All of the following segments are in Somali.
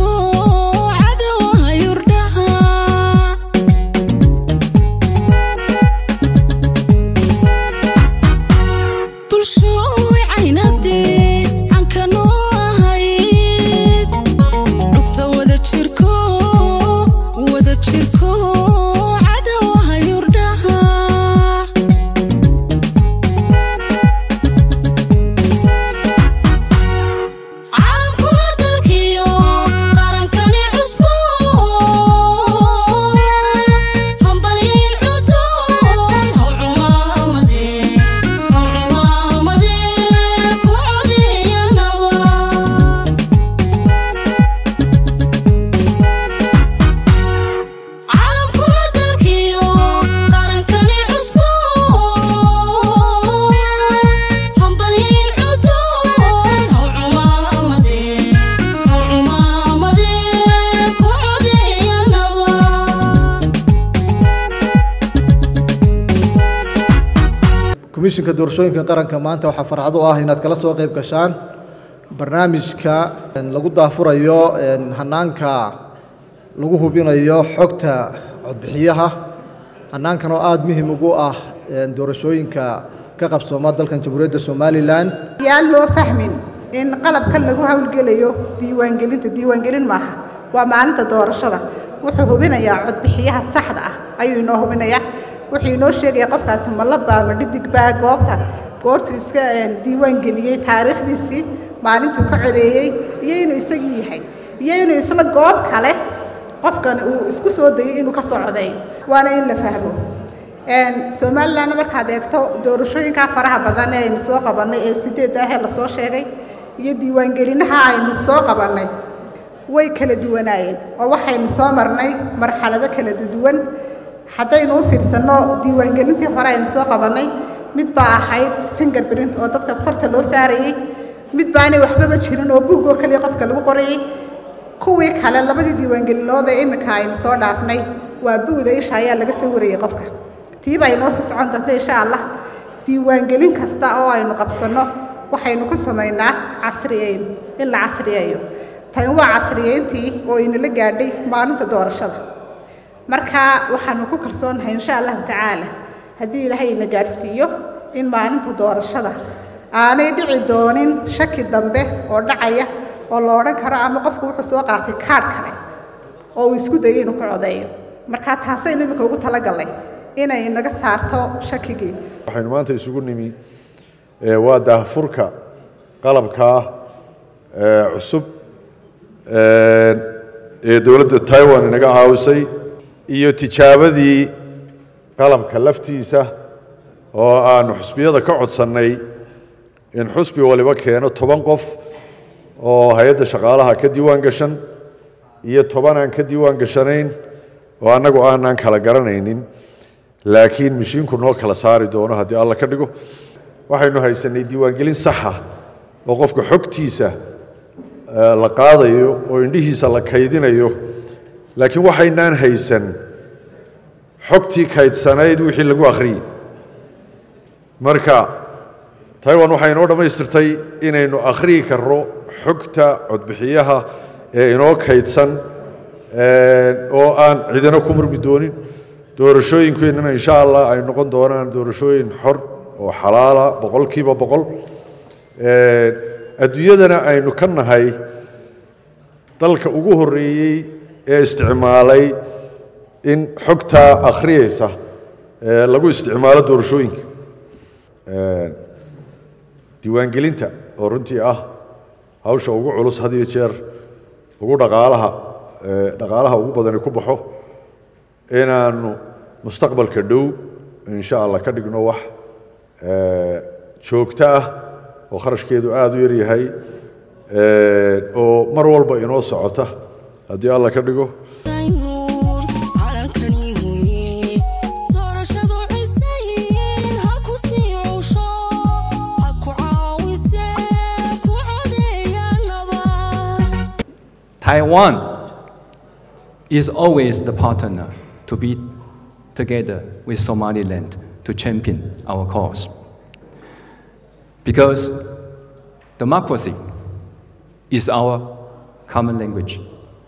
cadowaha yurdhaha bulshooy caynadee cankanoo ahayd cugta wada jirko wada jirko cadowaha yurdhaha caalamkuna dalkiyo qarankani cusbo hambalyayn cudoon haw cumaamadee haw cumaamadee ku codeeyanaba caalamkuna dalkiyo qarankani cusbo hambalyayn cudoon haw cumaamadee haw cumaamadee ku codeeyanaba komishinka doorashooyinka qaranka maanta waxaa farxad u ah inaad kala soo qayb gashaan barnaamijka lagu daafurayo hanaanka lagu hubinayo xogta codbixiyaha hanaankan oo aada muhim ugu ah doorashooyinka ka qabsooma dalkan jamhuuriyadda somalilan yaan loo fahmin in qalabkan lagu howlgelayo diiwaangelinta diiwaangelin maaha waa maalinta doorashada wuxuu hubinayaa codbixiyaha saxda ah ayuu inoo hubinayaa wuxuu inoo sheegaya qofkaasi ma laba ama dhidig baa goobta goortuu iska diiwaangeliyey taariikhdiisii maalintuu ka codeeyey iyo inuu isagii yahay iyo inuu isla goob kale qofkan uu isku soo dayay inuu ka soo codeeyo waana in la fahmo somalilan markaad eegto doorashooyinkaa faraha badan ee aynu soo qabannay ee sideedda ahee lasoo sheegay iyo diiwaangelinaha aynu soo qabannay way kala duwanaayeen oo waxaynu soo marnay marxalado kala duwan haddaynu u fiirsanno diiwaangelintii hore aynu soo qabannay mid baa ahayd fingerprint oo dadka farta loo saarayey mid baanay waxbaba jirin oo buug oo keliya qofka lagu qorayey kuwii kale labadii diiwaangelinood ee iminka aynu soo dhaafnay waa buuda isha ayaa laga sawirayay qofka tiiba ay noo sii socon doonta insha allah diiwaangelin kasta oo aynu qabsanno waxaynu ku samaynaa casriyeyn in la casriyeeyo tani waa casriyeyntii oo inala gaadhay maalinta doorashada marka waxaanu ku kalsoonahay insha allahu tacaala haddii ilaahay ina gaadhsiiyo in maalinta doorashada aanay dhici doonin shaki dambe oo dhacaya oo la odhan karo ama qofku wuxuu soo qaatay kaadh kale oo uu isku dayay inuu ka codeeyo marka taasaynu iminka ugu talagalnay inay naga saarto shakigii waxaynu maanta isugu nimi ee, waa daahfurka qalabkaa ee, cusub ee, ee dowladda taiwan inaga caawisay iyo tijaabadii qalabka laftiisa oo aanu xusbiyada ka codsannay in xusbi waliba keeno toban qof oo hay-adda shaqaalaha ka diiwaan gashan iyo toban aan ka diiwaan gashanayn oo annagu aanaan kala garanaynin laakiin mishiinku noo kala saari doono haddii alla ka dhigo waxaynu haysanay diiwaangelin saxa oo qofka xogtiisa eh, la qaadayo oo indhihiisa la kaydinayo laakiin waxaynaan haysan xogtii kaydsanayd wixii lagu akhriyey marka taiwan waxay inoo dhammaystirtay inaynu akhriyi karno xogta codbixiyaha ee inoo kaydsan eh, oo aan cidina ku murmi doonin doorashooyinkeennana insha allah ay noqon doonaan doorashooyin xor oo xalaala boqolkiiba boqol Eh, adduunyadana aynu ka nahay dalka ugu horreeyey ee isticmaalay in xogtaa akhriyeysa eh, lagu isticmaalo doorashooyinka Eh, diiwaangelinta oo runtii ah hawsha ugu culus had iyo jeer ugu dhaqaalaha eh, dhaqaalaha ugu badani ku baxo inaanu mustaqbalka dhow insha allah ka dhigno wax eh, joogto ah oo kharashkeedu aada u yar yahay eh, oo mar walba inoo socota haddii alla ka dhigo nuur calankani weye doorashadu cisayn ha ku sii cusho ha ku caawise ku codeeyanaba Taiwan is always the partner to be together with Somaliland to champion our cause. Because democracy is our common language.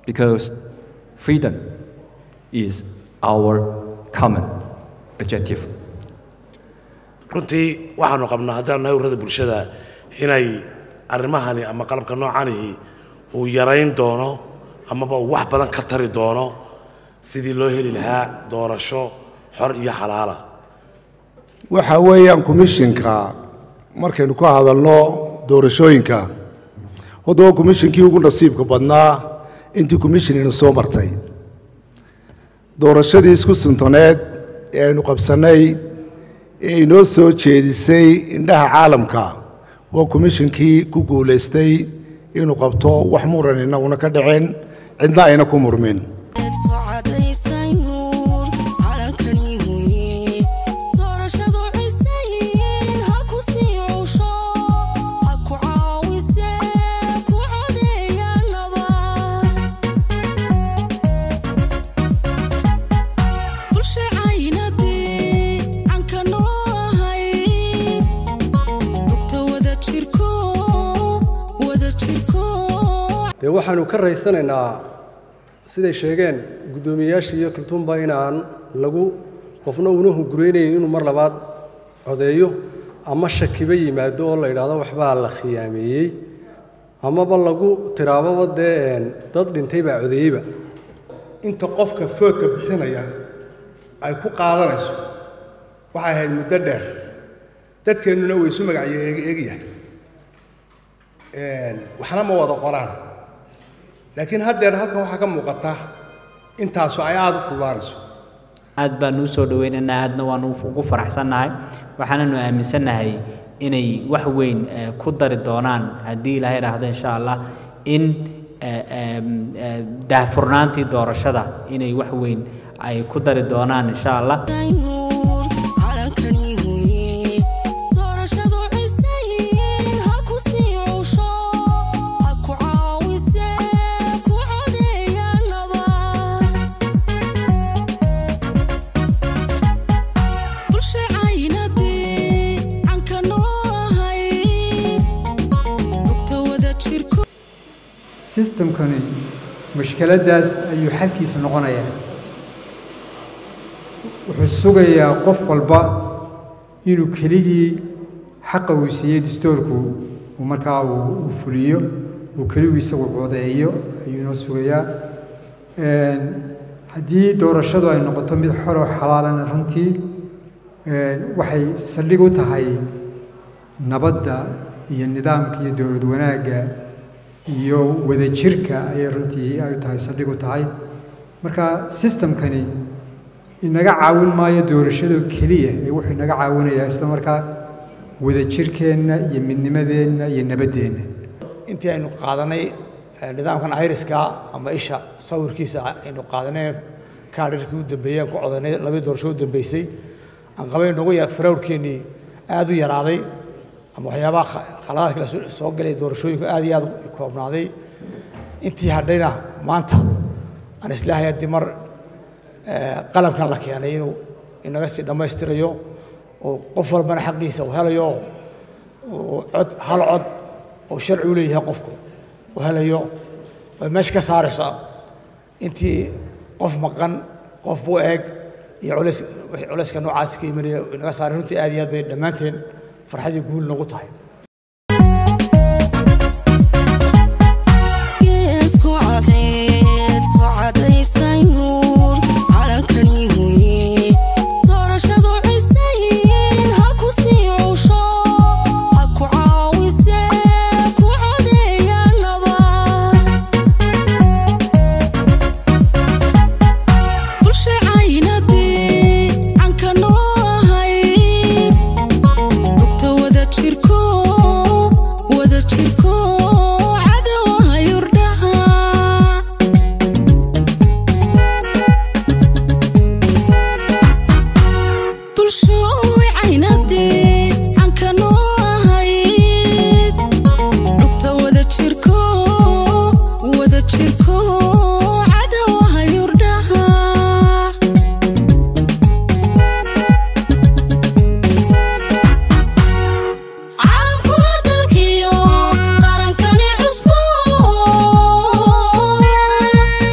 because freedom is our common objective. runtii waxaanu qabnaa haddaan nahay ururada bulshada inay arrimahani ama qalabka noocanihi uu yarayn doono amaba uu wax badan ka tari doono sidii loo heli lahaa doorasho xor iyo xalaala waxa weeyaan komishinka markaynu ka hadalno doorashooyinka hadda waa komishinkii ugu nasiibka badnaa intii komishinina soo martay doorashadii isku suntaneed ee aynu qabsannay ee inoo soo jeedisay indhaha caalamka waa komishinkii ku guulaystay inuu qabto wax muran innaguna ka dhicin cidna ayna ku murmin socadaysay nuur calankani huye doorashadu cisayn ha ku sii cusho ha ku caawise ku codeeya nabad bulsha caynadii canka noo ahayd xogta wada jirko wada jirko dee waxaanu ka raysanaynaa siday sheegeen guddoomiyeyaashii iyo kaltuunba inaan lagu qofna una hunguraynayn inuu mar labaad codeeyo ama shakiba yimaado oo la yidhaahdo waxbaa la khiyaameeyey amaba lagu tiraababa dee een, dad dhintay baa codeeyeyba inta qofka foodka bixinaya ay ku qaadanayso waxay ahayd muddo dheer dadkeennuna way isu magacyo eegyahay waxna ma wada qoraan laakiin haddeer halkan waxaa ka muuqata intaasu ay aada u fududaanayso aad baan u soo dhaweynaynaa aadna waan ugu faraxsannahay waxaananu aaminsannahay inay wax weyn eh, ku dari doonaan haddii ilaahay idhaahdo insha allah in eh, em, eh, daahfurnaantii doorashada inay wax weyn ay ku dari doonaan insha allah nuur calankani huye doorashadu cisayn ha ku sii cusho ha ku caawise ku codeeya nabad bulsha caynadii canka noo ahayd xogta wada jirko sistamkani mushkiladdaas ayuu xalkiisu noqonayaa wuxuu sugayaa qof walba inuu keligii xaqa uu siiyey dastuurku uu markaa uu uu fuliyo uu keligu isagu codeeyo ayuu inoo sugayaa Een, haddii doorashadu ay noqoto mid xor oo xalaalana runtii een, waxay saldhig u tahay nabadda iyo nidaamka iyo dowlad wanaagga iyo wadajirka ayay runtii ay tahay saldhig u tahay marka sistamkani inaga caawin maayo doorashado keliya ee wuxuu inaga caawinayaa isla markaa wadajirkeenna iyo midnimadeenna iyo nabaddeenna intii aynu qaadanay eh, nidaamkan iriska ama isha sawirkiisa aynu qaadanay kaadhirkii u dambeeyey aan ku codanay labadii doorasho u dambeysay aan qabay nagu ya farawrkeennii aad u yaraaday ama waxyaabaha kha- khaladaadka la soo- soo galay doorashooyinku aad iyo aad u koobnaaday intii hadhayna maanta aan islaahay haddii mar eh, qalabkan la keenay inuu inaga sii dhammaystirayo oo qof walbana xaqiisa uu helayo oo cod hal cod oo sharci u leeyahay qofku uu helayo way meesha ka saaraysaa intii qof maqan qof buu eeg iyo culays wixii culayska noocaasi ka imanaya inaga saaray runtii aad iyo aad bay dhammaanteen farxadii guul nagu tahay geesku cadeed socadaysay nuur calankani huye doorashadu cisayn ha ku sii cusho ha ku caawise ku codeeya nabad bulsha caynadii canka noo ahayd xogta wada jirko wada jirko cadowaha yurdhaha bulshooy caynadii canka noo ahayd xogta wada jirko wada jirko cadowaha yurdhaha caalamkuna dalkiyo qarankani cusbo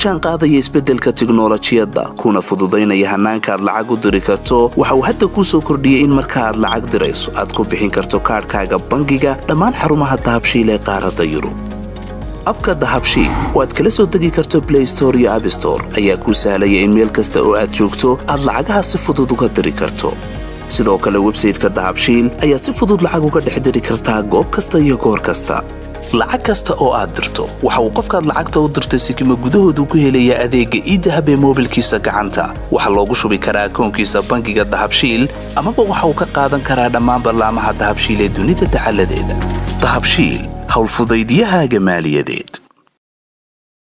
jaan qaadaya isbeddelka tiknolojiyadda kuna fududaynaya hannaanka aad lacag u diri karto waxa uu hadda kuu soo kordhiyey in marka aad lacag dirayso aad ku bixin karto kaadhkaaga bangiga dhammaan xarumaha dahabshiil ee qaaradda yurub abka dahabshiil oo aad kala soo degi karto blay store iyo abstore ayaa kuu sahlaya in meel kasta oo aad joogto aad lacagaha si fudud uga diri karto sidoo kale websayteka dahabshiil ayaad si fudud lacag uga dhex diri kartaa goob kasta iyo goor kasta lacag kasta oo aad dirto waxa uu qofkaad lacagta u dirtay sikima gudahoodu ku helayaa adeegga iidahab ee moobilkiisa gacanta waxaa loogu shubi karaa akoonkiisa bangiga dahabshiil amaba waxa uu ka qaadan karaa dhammaan ballaamaha dahabshiil ee dunida dacaladeeda dahabshiil howlfudaydiyahaaga maaliyadeed